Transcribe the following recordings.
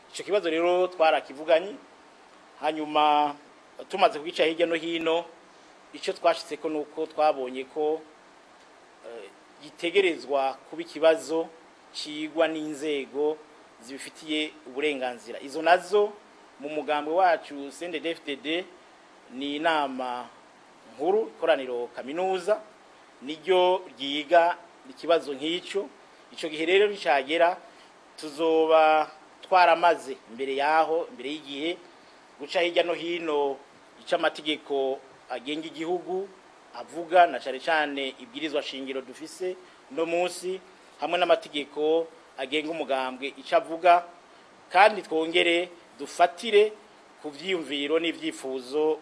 icyo kibazo rero twarakivuganye hanyuma tumaze kugica hirya no hino icyo twashitse ko nuko twabonye ko gitegerezwa kuba ikibazo cigwa n'inzego zibifitiye uburenganzira izo nazo mu mugambwe wacu CNDD-FDD ni inama nkuru ikoraniro kaminuza niryo ryiga ikibazo nk'icyo icyo gihe rero nicagera tuzoba twaramaze imbere yaho imbere y'igihe guca hirya no hino icyo amategeko agenga igihugu avuga na cyane cyane ibwirizwa shingiro dufise no munsi hamwe n'amategeko agenga umugambwe icyo avuga kandi twongere dufatire ku byiyumviro n'ibyifuzo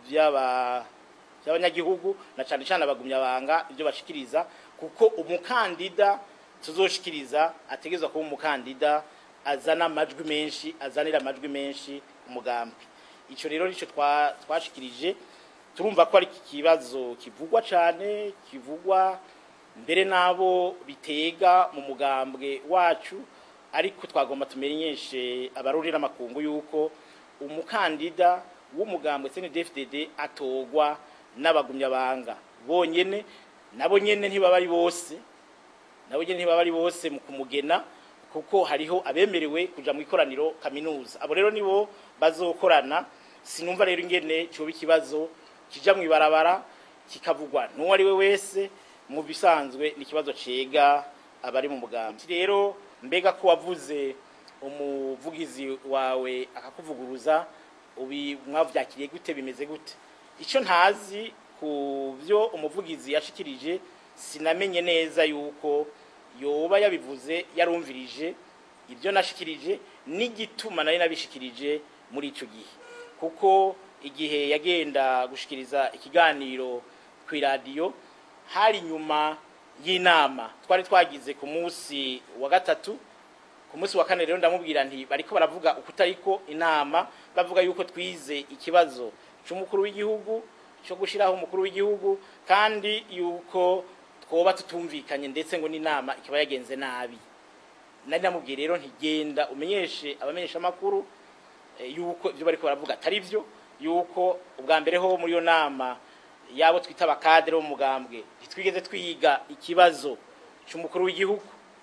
by'abanyagihugu na cyane cyane abagumyabanga ibyo bashikiriza kuko umukandida tuzoshikiriza ategerezwa kuba umukandida azana amajwi menshi azanira amajwi menshi umugambwe icyo rero nicyo twashikirije turumva ko ari ikibazo kivugwa cyane kivugwa mbere n'abo bitega mu mugambwe wacu ariko twagomba tumenyeshe abaruri n'amakungu yuko umukandida w'umugambwe CNDD-FDD atogwa n'abagumyabanga bonyene nabo nyene ntibaba ari bose nabo nyene ntibaba ari bose mu kumugena kuko hariho abemerewe kuja mu ikoraniro kaminuza abo rero nibo bazokorana sinumva rero ingene cyoba ikibazo kija mu ibarabara kikavugwa n'uwo ari we wese mu bisanzwe ni ikibazo cega abari mu mugambi rero mbega ko wavuze umuvugizi wawe akakuvuguruza ubi mwavyakiriye gute bimeze gute icyo ntazi ku byo umuvugizi yashikirije sinamenye neza yuko yoba yabivuze yarumvirije ibyo nashikirije n'igituma nari nabishikirije muri icyo gihe kuko igihe yagenda gushikiriza ikiganiro ku iradiyo hari nyuma y'inama twari twagize ku munsi wa gatatu ku munsi wa kane rero ndamubwira nti bariko baravuga ukutariko inama bavuga yuko twize ikibazo cy'umukuru w'igihugu cyo gushiraho umukuru w'igihugu kandi yuko twoba tutumvikanye ndetse ngo n'inama ikaba yagenze nabi nari namubwiye rero ntigenda umenyeshe abamenyesha amakuru yuko ibyo bariko baravuga atari byo yuko ubwa mbere ho muri iyo nama yabo twita abakadere bo mugambwe ntitwigeze twiga ikibazo cy'umukuru w'igihugu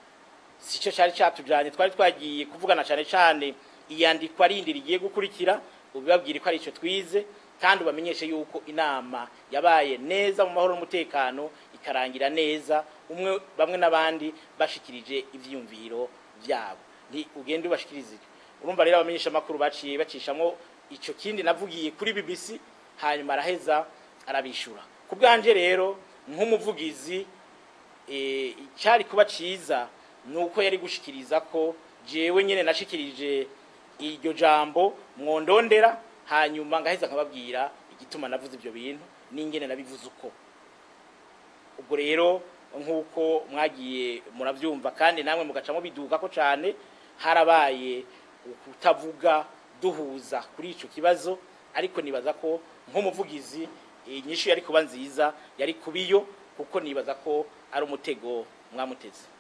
si cyo cyari cyatujanye twari twagiye kuvugana cyane cyane iyandikwa rindi rigiye gukurikira ubibabwire ko ari icyo twize kandi ubamenyeshe yuko inama yabaye neza mu mahoro n'umutekano ikarangira neza umwe bamwe n'abandi bashikirije ivyiyumviro byabo nti ugende ubashikirize urumva rero abamenyesha amakuru baciye bacishamo icyo kindi navugiye kuri BBC hanyuma araheza arabishura ku bwanje rero nk'umuvugizi cyari kuba cyiza ni uko yari gushikiriza ko jewe nyine nashikirije iryo jambo mwondondera hanyuma ngaheza nkababwira igituma navuze ibyo bintu n'ingene nabivuze uko ubwo rero nk'uko mwagiye murabyumva kandi namwe mugacamo biduka ko cyane harabaye kutavuga duhuza kuri icyo kibazo ariko nibaza ko nk'umuvugizi inyishu yari kuba nziza yari kubiyo kuko nibaza ko ari umutego mwamuteze